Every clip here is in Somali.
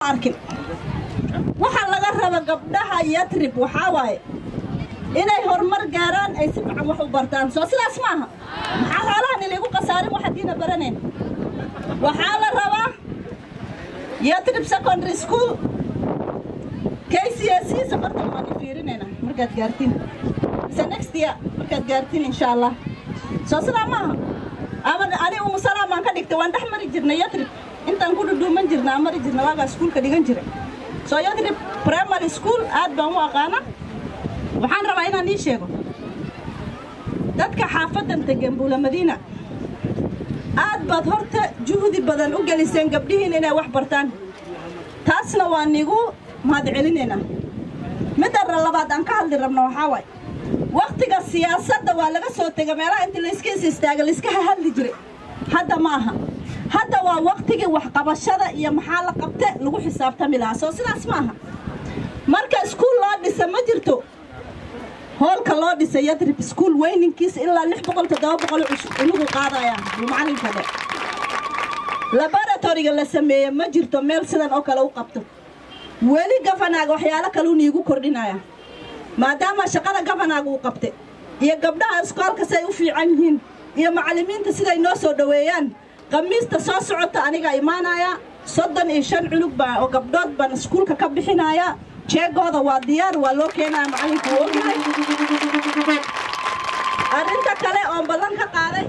arkin waxaa laga raba gabdhaha yatrib waxaa waaye inay horumar gaaraan ay si fiican wax u bartaan soo sidaas maaha maxaa xoolahan ilaygu khasaarin wax haddiina baranayn waxaa la rabaa yatrib secondary school k c s c safartan waan fiirinayna markaad gaartiin mise next year markaad gaartiin insha allah soo sidaa maaha ama ani umusalaa baan ka dhigtay waan dhex mari jirnay yatrib intaan ku dhudhuuman jirnaa mari jirna waagaa iskuulka dhigan jiray soo yatrib primary school aad baan u aqaana waxaan rabaa inaan ii sheego dadka xaafadan degan buula madiina aad baad horta juhdi badan u geliseen gabdhihiin inay wax bartaan taasna waa nigu mahad celinaynaa midda labaad aan ka hadli rabno waxaa waaye wakhtiga siyaasadda waa laga soo tega meelaha inta layska is istaaga layska hadli jiray hadda ma aha hadda waa wakhtigii waxqabashada iyo maxaa la qabte lagu xisaabtami lahaa soo sidaas ma aha marka iskuul loo dhisa ma jirto hoolka loo dhisay yadrib iskuul weyninkiisa ilaa lix boqol toddoba boqol inugu qaadayaan buu macalinka dhe laboratoriga la sameeye ma jirto meel sidan oo kale u qabto weli gafanaaga waxyaalo kaleu niigu kordhinaya maadaama shaqada gafanaaga uu qabte iyo gabdhaha iskoolka siay u fiican yihiin iyo macallimiinta siday noo soo dhoweeyaan khamiista soo socota anigaa imaanaya soddon iyo shan cunug baa oo gabdhood baan iskuulka ka bixinaya jeegooda waa diyaar waa loo keenaya macallinku uu ogyahay arrinta kale oon ballan ka qaaday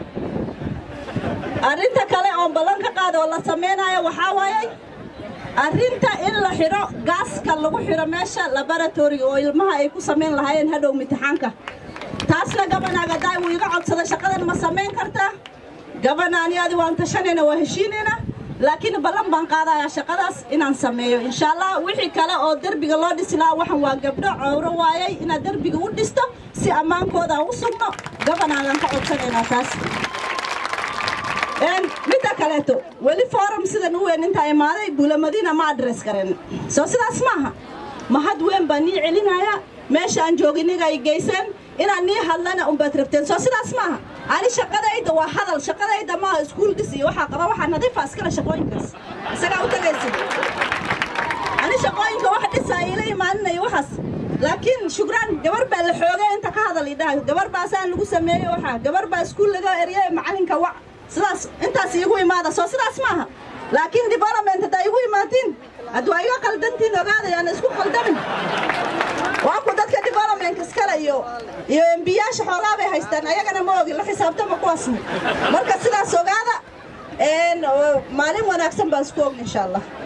arrinta kale oon ballan ka qaaday oo la samaynayo waxaa waayey arrinta in la xidho gaaska lagu xidho meesha laboratoriga oo ilmaha ay ku samayn lahaayeen hadhow imtixaanka taasna gabanaaga daay wuu iga codsada shaqadan ma samayn kartaa gabanaani adi waan tashanayna waa heshiinayna laakiin ballan baan qaadayaa shaqadaas inaan sameeyo insha allah wixii kale oo derbiga loo dhisi lahaa waxan waa gabdho cowro waayay inaad derbiga u dhisto si ammaankooda aan u sugno gabanaagaan ka codsanaynaa taas midda kaleeto weli forum sidan u weyn intaa imaaday buulamadiina ma adress karen soo sidaas maaha mahad weyn baan nii celinaya meesha aan jooginiga ay geyseen inaan nii hadlana unbaad rabteen soo sidaas maaha ani shaqadayda waa hadal shaqadayda maaha iskuul dhis iyo waxaa qaba waxaa nadiifa iskale shaqooyinkaas isagaa u tagaysid ani shaqooyinka wax dhisaa iila imaaninayo waxaas laakiin shukraan gabar baa la xoogay inta ka hadal idhaha gabar baasaan lagu sameeyey waxaa gabar baa iskuul laga eriyay macalinka wac sidaas intaas iigu imaada soo sidaas maaha laakiin development haddaa igu imaatiin hadda waa iga qaldantiin ogaadayaan isku qaldamin waa ku dadka development iskale iyo iyo embiyaasha xoolaa bay haystaan ayagana ma ogin la xisaabtama kuwaasna marka sidaas ogaada maalin wanaagsan baan isku ogna insha allah